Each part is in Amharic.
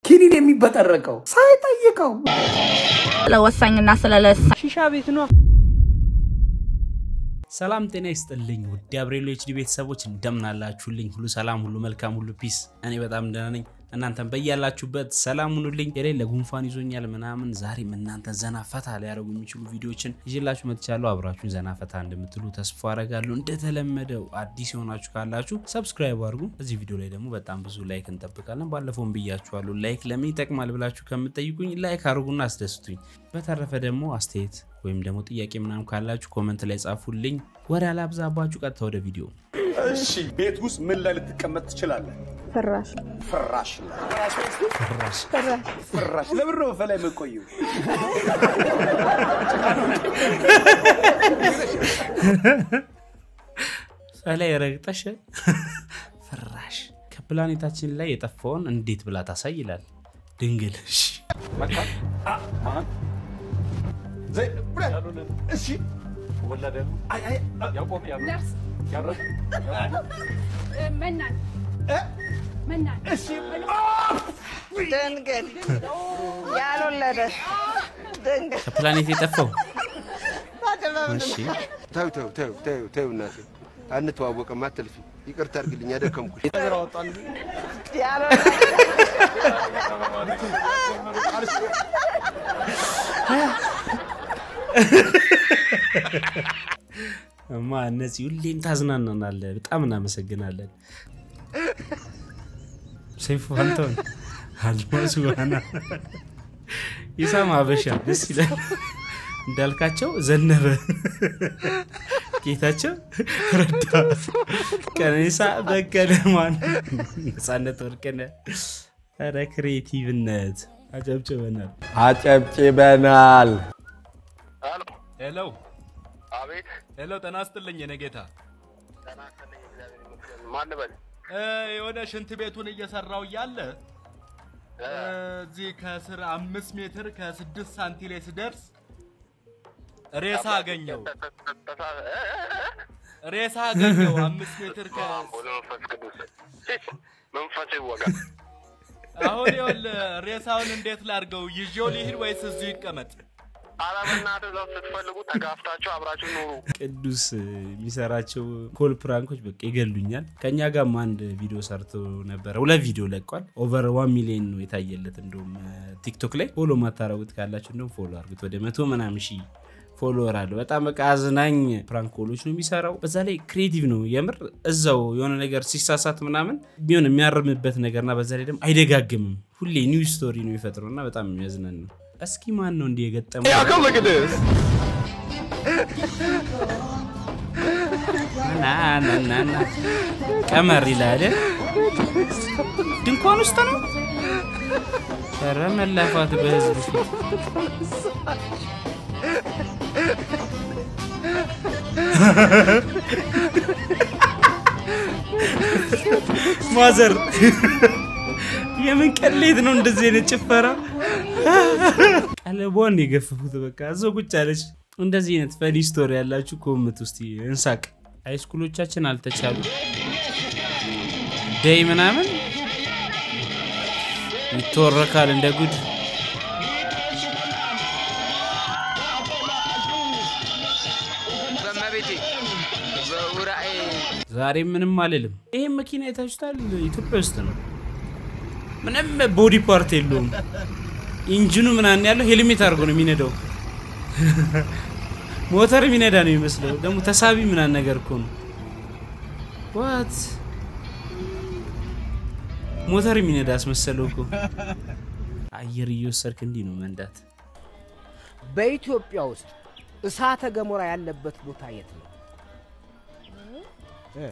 ኪኒን የሚበጠረቀው ሳይጠይቀው ስለወሳኝና ስለለሳ ሺሻ ቤት ነው። ሰላም ጤና ይስጥልኝ ውድ አብሬሎ ኤችዲ ቤተሰቦች እንደምን አላችሁልኝ? ሁሉ ሰላም፣ ሁሉ መልካም፣ ሁሉ ፒስ። እኔ በጣም ደህና ነኝ። እናንተም በያላችሁበት ሰላም ሁኑልኝ። የሌለ ጉንፋን ይዞኛል ምናምን፣ ዛሬም እናንተ ዘና ፈታ ሊያደርጉ የሚችሉ ቪዲዮችን ይዤላችሁ መጥቻለሁ። አብራችሁን ዘና ፈታ እንደምትሉ ተስፋ አረጋለሁ። እንደተለመደው አዲስ የሆናችሁ ካላችሁ ሰብስክራይብ አድርጉ። እዚህ ቪዲዮ ላይ ደግሞ በጣም ብዙ ላይክ እንጠብቃለን። ባለፈውም ብያችኋለሁ፣ ላይክ ለምን ይጠቅማል ብላችሁ ከምትጠይቁኝ ላይክ አድርጉና አስደስቱኝ። በተረፈ ደግሞ አስተያየት ወይም ደግሞ ጥያቄ ምናምን ካላችሁ ኮመንት ላይ ጻፉልኝ። ወደ አላብዛባችሁ፣ ቀጥታ ወደ ቪዲዮ እሺ ቤት ውስጥ ምን ላይ ልትቀመጥ ትችላለህ? ፍራሽ ፍራሽ ላይ ፍራሽ ለምን ነው በላይ የምቆየው? ላይ ረግጠሽ ፍራሽ ከፕላኔታችን ላይ የጠፋውን እንዴት ብላ ታሳይ ይላል ድንግል። እሺ መካን አ ማን ዘይ ብረ እሺ አይ አይ ያቆም ያሉ ያረግ መናን እ መናን እሺ ድንግል ያልወለደ ድንግል ከፕላኔት የጠፋው እሺ ተው ተው ተው ተው ተው እናቴ አንተዋወቅም፣ አትልፊ። ይቅርታ አድርግልኝ፣ አደከምኩሽ። ያልወለደ እማ እነዚህ ሁሌም ታዝናናናለ። በጣም እናመሰግናለን። ሰይፉ አንተውን አልማዝ ዋና ይሳም አበሻ ደስ ይላል። እንዳልካቸው ዘነበ፣ ጌታቸው ረዳ፣ ቀነኒሳ በቀለ፣ ማን ነፃነት ወርቅነህ። ኧረ ክሬቲቭነት አጨብጭበናል። አጨብጭበናል። ሄሎ አቤት ሄሎ፣ ጤና ይስጥልኝ የኔ ጌታ። ተናስተልኝ እግዚአብሔር ይመስገን። ማን በል እ፣ የሆነ ሽንት ቤቱን እየሰራው እያለ እ፣ እዚህ ከስር አምስት ሜትር ከስድስት ሳንቲ ላይ ስደርስ ሬሳ አገኘው። ሬሳ አገኘው አምስት ሜትር ከ መንፈስ ቅዱስ መንፈስ ይወጋ። አሁን ይኸውልህ ሬሳውን እንዴት ላድርገው? ይዤው ሊሄድ ወይስ እዚሁ ይቀመጥ? ኧረ በእናትህ እዛው ስትፈልጉ ተጋፍታችሁ አብራችሁ ኑሩ። ቅዱስ የሚሰራቸው ኮል ፕራንኮች በቃ ይገሉኛል። ከእኛ ጋርም አንድ ቪዲዮ ሰርቶ ነበረ። ሁለት ቪዲዮ ለቋል። ኦቨር ዋን ሚሊዮን ነው የታየለት። እንደውም ቲክቶክ ላይ ፎሎ ማታረጉት ካላችሁ እንደውም ፎሎ አርጉት። ወደ መቶ ምናምን ሺህ ፎሎወር አለው። በጣም በቃ አዝናኝ ፕራንክ ኮሎች ነው የሚሰራው። በዛ ላይ ክሬቲቭ ነው የምር። እዛው የሆነ ነገር ሲሳሳት ምናምን ቢሆን የሚያርምበት ነገርና በዛ ላይ ደግሞ አይደጋግምም። ሁሌ ኒው ስቶሪ ነው የሚፈጥረው እና በጣም የሚያዝናን ነው። እስኪ ማን ነው እንዲህ የገጠመው? ና ና ና ና ቀመር ይላል። ድንኳን ውስጥ ነው። ኧረ መላፋት በህዝብ ፊት ማዘር የምን ቀሌት ነው እንደዚህ አይነት ጭፈራ? ቀለቧን የገፈፉት በቃ እዛው ቁጭ አለች። እንደዚህ አይነት ፈኒ ስቶሪ ያላችሁ ኮምት ውስጥ እንሳቅ። ሃይስኩሎቻችን አልተቻሉ ደይ ምናምን ይተወረካል እንደ ጉድ። በመቤቴ በውራኤ ዛሬ ምንም አልልም። ይህም መኪና የታችሁታል፣ ኢትዮጵያ ውስጥ ነው። ምንም ቦዲ ፓርት የለውም። ኢንጂኑ ምናምን ያለው ሄልሜት አድርጎ ነው የሚነዳው። ሞተር የሚነዳ ነው የሚመስለው። ደግሞ ተሳቢ ምናምን ነገር እኮ ነው። ዋት ሞተር የሚነዳ አስመሰለው እኮ። አየር እየወሰድክ እንዲህ ነው መንዳት። በኢትዮጵያ ውስጥ እሳተ ገሞራ ያለበት ቦታ የት ነው? እ?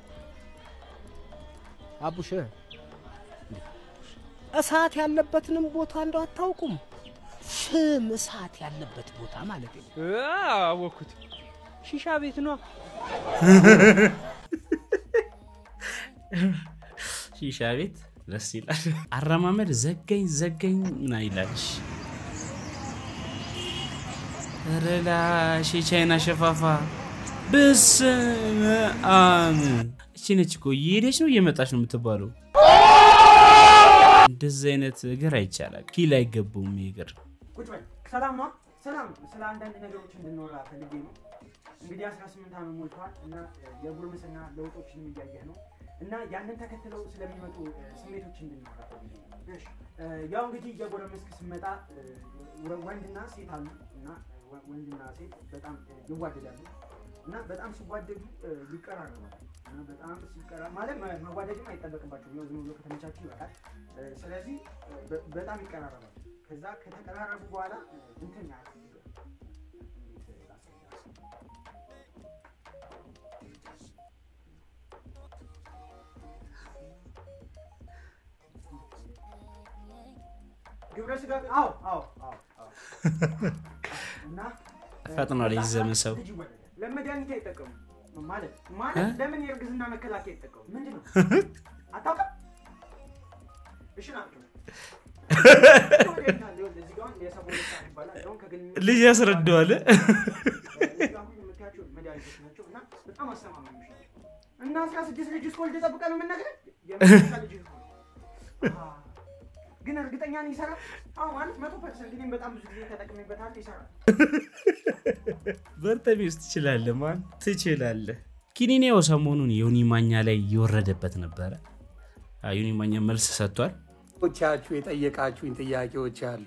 አቡሽ እ? እሳት ያለበትንም ቦታ እንደው አታውቁም? ፍም እሳት ያለበት ቦታ ማለት ነው። አወኩት። ሺሻ ቤት ነው። ሺሻ ቤት ደስ ይላል። አረማመድ ዘገኝ ዘገኝ ምና ይላልሽ ረላሽ የቻይና ሸፋፋ በስመ አብ እቺ ነች እኮ እየሄደች ነው እየመጣች ነው የምትባለው። እንደዚህ አይነት እግር አይቻላል። ኪል አይገባውም ይህ እግር። ቁጭ በል። ሰላም ነው? ሰላም ነው። ስለ አንዳንድ ነገሮች እንድንወራ ፈልጌ ነው። እንግዲህ 18 ዓመት ሞልቷል እና የጉርምስና ለውጦችንም እያየህ ነው እና ያንን ተከትለው ስለሚመጡ እ፣ ስሜቶች እንድንወራ ፈልጌ ነው። እሺ፣ እ፣ ያው እንግዲህ እየጎረመስክ ስመጣ እ፣ ወ- ወንድና ሴት አሉ እና ወ- ወንድና ሴት በጣም እ፣ ይዋደዳሉ እና በጣም ሲዋደዱ እ፣ ይቀራረባሉ እና በጣም ሲቀራ ማለት መ- መዋደድም አይጠበቅባቸውም ያው ዝም ብሎ ከተመቻቹ ይበቃል። እ፣ ስለዚህ እ፣ በ- በጣም ይቀራረባሉ። ከዛ ከተቀራረቡ በኋላ እ፣ እንትን ያ ግብረ ስጋ አዎ አዎ አዎ አዎ እና እ፣ ፈጥኗል ከዛ የዚህ ዘመን ሰው። ልጅ ይወለዳል። ለመድኃኒት አይጠቀሙ ማለት ማለት እ? ለምን የእርግዝና መከላከያ አይጠቀሙ ምንድን ነው አታውቅም እሺ ናቸው ልጅ ያስረዳዋል። በጣም አስተማማኞች ናቸው እና አስራ ስድስት ልጅ እስከወልድ ጠብቀህ ነው የምነግርህ የመጨረሻ ልጅ እኮ ነው። አሃ። ግን እርግጠኛ ነኝ ይሰራል አዎ ማለት መቶ ፐርሰንት እኔም በጣም ብዙ ጊዜ ተጠቅሜበታል ይሰራል በርተቤስ ትችላለህ፣ ማን ትችላለህ። ኪኒኔው ሰሞኑን ዮኒ ማኛ ላይ እየወረደበት ነበረ። አዎ፣ ዮኒ ማኛ መልስ ሰጥቷል። ቻችሁ የጠየቃችሁኝ ጥያቄዎች አሉ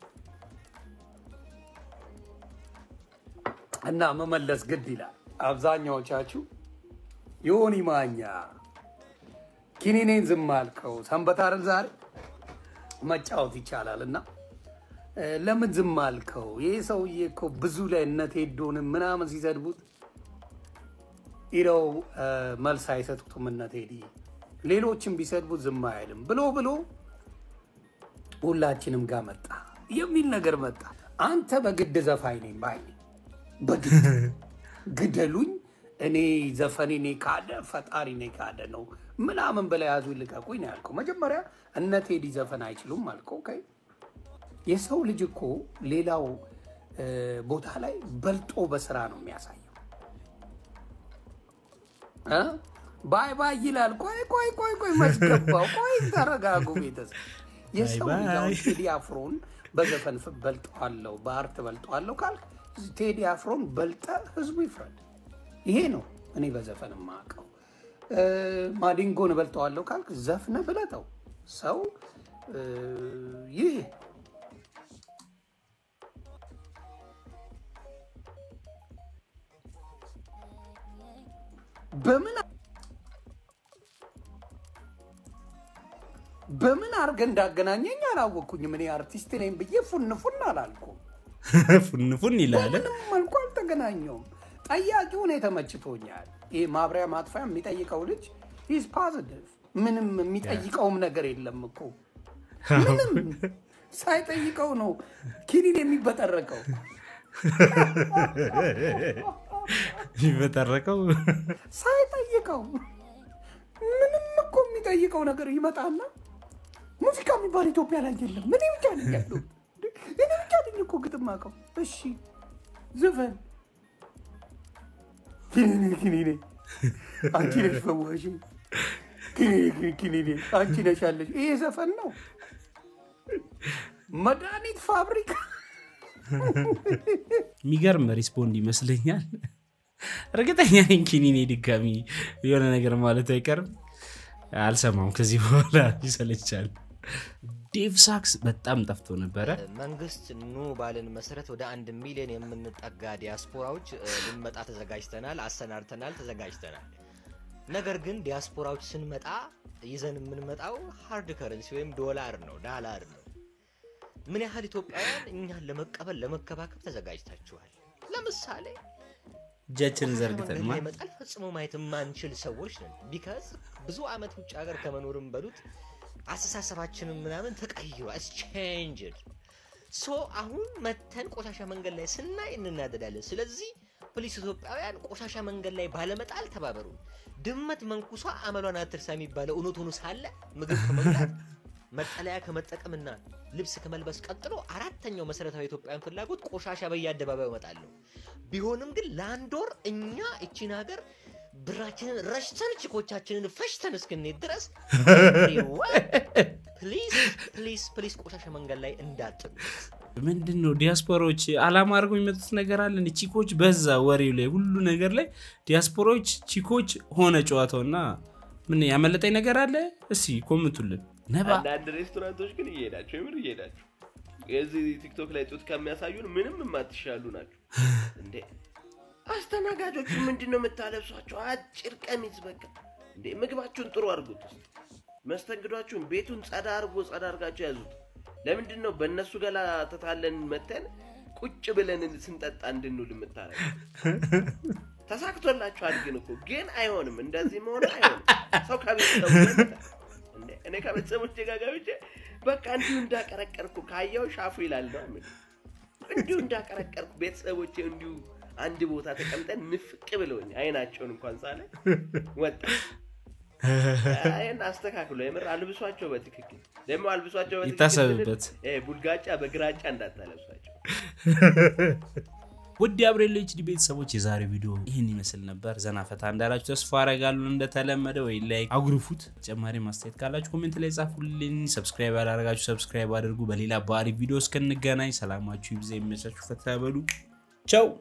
እና መመለስ ግድ ይላል። አብዛኛዎቻችሁ ዮኒ ማኛ ኪኒኔን ዝም አልከው ሰንበት አይደል ዛሬ መጫወት ይቻላል እና እ፣ ለምን ዝም አልከው? ይህ ሰውዬ እኮ ብዙ ላይ እነ ቴዶንም ምናምን ሲሰድቡት ኢደው መልስ አይሰጡትም እነ ቴዲ ሌሎችም ቢሰድቡት ዝም አይልም ብሎ ብሎ ሁላችንም ጋር መጣ የሚል ነገር መጣ። አንተ በግድ ዘፋኝ ነኝ ባይ ነኝ። በግድ ግደሉኝ፣ እኔ ዘፈኔ እኔ ካደ ፈጣሪ እኔ ካደ ነው ምናምን ብላ ያዙ ልቀቁኝ ነው ያልከው። መጀመሪያ እነ ቴዲ ዘፈን አይችሉም አልከው። ኦኬ የሰው ልጅ እኮ ሌላው እ፣ ቦታ ላይ በልጦ በስራ ነው የሚያሳየው። እ? ባይ ባይ ይላል። ቆይ ቆይ ቆይ ቆይ መስገባው ቆይ ተረጋጉ ቤተሰብ። የሰው ባይ ልጅ ባይ። አሁን ቴዲ አፍሮን በዘፈን ፍ- በልጠዋለሁ በአርት በልጠዋለሁ ካልክ ቴዲ አፍሮን በልጠ ህዝቡ ይፍረድ። ይሄ ነው እኔ በዘፈን የማውቀው። እ፣ ማዲንጎን እበልጠዋለሁ ካልክ ዘፍነ ብለጠው ሰው እ፣ ይህ በምን በምን አድርገህ እንዳገናኘኝ አላወቅኩኝም። እኔ አርቲስት ነኝ ብዬ ፉን ፉን አላልኩም። ፉን ፉን ይላል። በምንም መልኩ አልተገናኘውም። ጠያቂውን የተመችቶኛል። ይህ ማብሪያ ማጥፊያ የሚጠይቀው ልጅ ኢዝ ፖዚቲቭ። ምንም የሚጠይቀውም ነገር የለም እኮ ምንም ሳይጠይቀው ነው ኪኒን የሚበጠረቀው። የሚበጠረቀው ሳይጠይቀው ምንም እኮ የሚጠይቀው ነገር ይመጣና ሙዚቃ የሚባል ኢትዮጵያ ላይ የለም። እኔ ብቻ ነኝ ያለው እኔ ብቻ ነኝ እኮ ግጥም አውቀው። እሺ ዘፈን ኪኒኔ ኪኒኔ አንቺ ነሽ ፈዋሽ ኪኒኔ ኪኒኔ አንቺ ነሽ ያለሽ። ይሄ ዘፈን ነው መድኃኒት ፋብሪካ የሚገርም ሪስፖንድ ይመስለኛል። እርግጠኛ ነኝ ኪኒኔ ድጋሚ የሆነ ነገር ማለቱ አይቀርም። አልሰማም ከዚህ በኋላ ይሰለቻል። ዴቭ ሳክስ በጣም ጠፍቶ ነበረ። መንግስት ኑ ባልን መሰረት ወደ አንድ ሚሊዮን የምንጠጋ ዲያስፖራዎች እ፣ ልንመጣ ተዘጋጅተናል፣ አሰናድተናል፣ ተዘጋጅተናል። ነገር ግን ዲያስፖራዎች ስንመጣ ይዘን የምንመጣው ሃርድ ከረንሲ ወይም ዶላር ነው፣ ዳላር ነው። ምን ያህል ኢትዮጵያውያን እኛን ለመቀበል ለመከባከብ ተዘጋጅታችኋል? ለምሳሌ እጃችንን ዘርግተን መንገድ ማ ላይ መጣል ፈጽሞ ማየት የማንችል ሰዎች ነን። ቢካዝ ብዙ አመት ውጭ ሀገር ከመኖርም በሉት አስተሳሰባችንም ምናምን ተቀይሯል። ቼንጅድ ሶ አሁን መተን ቆሻሻ መንገድ ላይ ስናይ እንናደዳለን። ስለዚህ ፕሊስ ኢትዮጵያውያን ቆሻሻ መንገድ ላይ ባለመጣል ተባበሩ። ድመት መንኩሷ አመሏን አትርሳ የሚባለው እውነት ሆኖ ሳለ ምግብ ከመብላት መጠለያ ከመጠቀምና ልብስ ከመልበስ ቀጥሎ አራተኛው መሰረታዊ ኢትዮጵያውያን ፍላጎት ቆሻሻ በየአደባባዩ እመጣለሁ። ቢሆንም ግን ለአንድ ወር እኛ እቺን ሀገር ብራችንን ረሽተን ችኮቻችንን ፈሽተን እስክንሄድ ድረስ ፕሊዝ ፕሊዝ ፕሊዝ ቆሻሻ መንገድ ላይ እንዳጥሉ። ምንድን ነው ዲያስፖራዎች አላማ አድርገው የሚመጡት ነገር አለ እንደ ቺኮች በዛ ወሬው ላይ ሁሉ ነገር ላይ ዲያስፖራዎች ቺኮች ሆነ ጨዋታው እና ምን ያመለጠኝ ነገር አለ እስኪ ኮምንቱልን ነባ አንዳንድ ሬስቶራንቶች ግን እየሄዳቸው የምር እየሄዳቸው የዚህ ቲክቶክ ላይ ጡት ከሚያሳዩን ምንም የማትሻሉ ናቸው እንዴ አስተናጋጆቹ ምንድን ነው የምታለብሷቸው አጭር ቀሚስ በቃ እንዴ ምግባችሁን ጥሩ አድርጉት ውስጥ መስተንግዷችሁን ቤቱን ጸዳ አድርጎ ጸዳ አድርጋቸው ያዙት ለምንድን ነው በእነሱ ገላ ተታለን መተን ቁጭ ብለን ስንጠጣ እንድንውል የምታረግ ተሳክቶላችኋል ግን እኮ ግን አይሆንም እንደዚህ መሆን አይሆንም ሰው ከቤተሰቡ እንዴ እኔ ከቤተሰቦቼ ጋር ገብቼ በቃ እንዲሁ እንዳቀረቀርኩ ካየው ሻፉ ይላል ነው ምን እንዲሁ እንዳቀረቀርኩ ቤተሰቦቼ እንዲሁ አንድ ቦታ ተቀምጠን ንፍቅ ብለውኝ አይናቸውን እንኳን ሳለ ወጣ ይህን አስተካክሎ የምር አልብሷቸው በትክክል ደግሞ አልብሷቸው በትክክል ይታሰብበት። ስንል፣ እ፣ ቡልጋጫ በግራጫ እንዳታለብሷቸው ውድ የአብሬሎ ኤችዲ ቤተሰቦች የዛሬ ቪዲዮ ይህን ይመስል ነበር። ዘና ፈታ እንዳላችሁ ተስፋ አረጋለሁ። እንደተለመደ ወይ ላይ አጉርፉት። ተጨማሪ ማስተያየት ካላችሁ ኮሜንት ላይ ጻፉልኝ። ሰብስክራይብ ያላረጋችሁ ሰብስክራይብ አድርጉ። በሌላ በአሪፍ ቪዲዮ እስክንገናኝ ሰላማችሁ ይብዛ፣ ይመቻችሁ፣ ፈታ በሉ። ቻው